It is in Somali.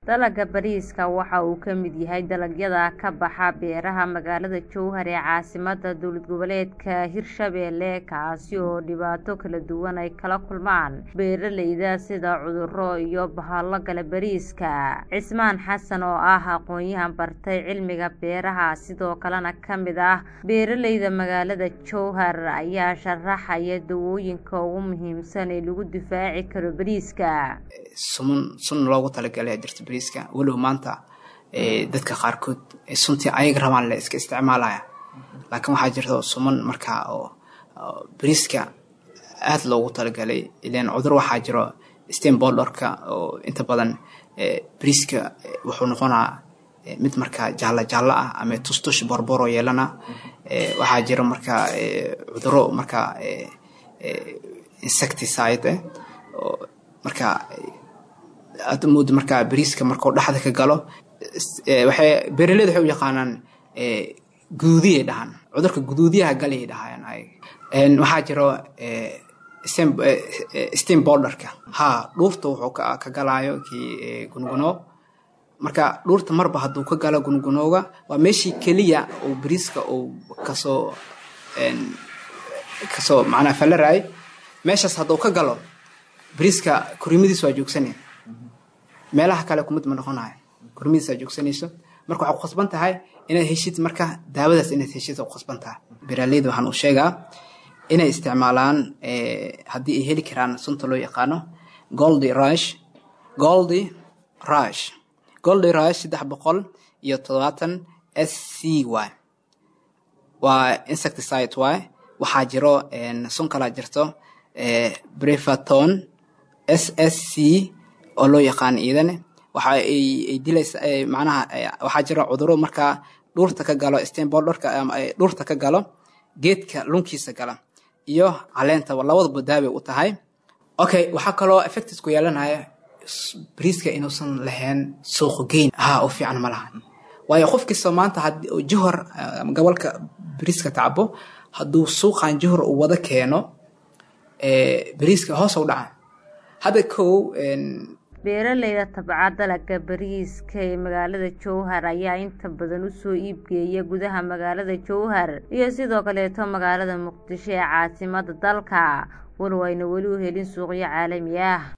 Dalagga bariiska waxa uu ka mid yahay dalagyada ka baxa beeraha magaalada Jowhar ee caasimadda dowlad goboleedka Hirshabelle kaasi oo dhibaato kala duwan ay kala kulmaan beeralayda sida cudurro iyo bahalo gala bariiska. Cismaan Xasan oo ah aqoonyahan bartay cilmiga beeraha sidoo kalena ka mid ah beeralayda magaalada Jowhar ayaa sharaxaya dawooyinka ugu muhiimsan ee lagu difaaci karo bariiska. suman sun loogu talagalay ayaa jirta bariiska walow maanta dadka qaarkood suntii ayaga rabaan le iska isticmaalaya laakiin waxaa jirta suman markaa oo bariiska aad loogu talagalay ileen cudur waxaa jiro steinbolderka oo inta badan bariiska wuxuu noqonaa mid markaa jaalla jaalla ah ama tustush borboro yeelana waxaa jiro markaa cuduro markaa insecticide markaa aad moodo markaa bariiska markuu dhexda ka galo waxay beeraleyda waxay u yaqaanaan guduudiyay dhahaan cudurka guduudiyaha galayay dhahayaan ayaga waxaa jiro steam borderka ha dhuurta wuxuu ka galaayo kii gunguno marka dhuurta marba hadduu ka galo gungunooga waa meeshii keliya uu bariiska uu kasoo kasoo macnaa falaraay meeshaas hadduu ka galo bariiska kurimadiis waa joogsanaya meelaha kale kumid ma noqonayo kurimadiis waa joogsanayso marka waxaa ku khasban tahay inaad heshid marka daawadaas inaad heshid ku khasban tahay beeraleyda waxaan u sheegaa inay isticmaalaan haddii ay heli karaan sunta loo yaqaano goldy rush goldy rush goldy rush saddex boqol iyo todobaatan s c y waa insecticide y waxaa jiro sun kalaa jirto brefaton s s c oo loo yaqaano iidane waxa ay dilaysa macnaha waxaa jiro cuduro markaa dhuurta ka galo steinbolderka ama dhuurta ka galo geedka lunkiisa gala iyo caleenta labadaba daaway u tahay okay waxaa kaloo effectis ku yeelanaya bariiska inuusan lahayn suuq geyn ha u fiican ma laha waayo qof kasta maanta johor gobolka bariiska tacbo hadduu suuqan johor uu wada keeno bariiska hoos u dhaca hadda kow beeralayda tabca dalagga bariiska ee magaalada jowhar ayaa inta badan usoo iibgeeya gudaha magaalada jowhar iyo sidoo kaleeto magaalada muqdisho ee caasimadda dalka walow ayna weli u helin suuqyo caalami ah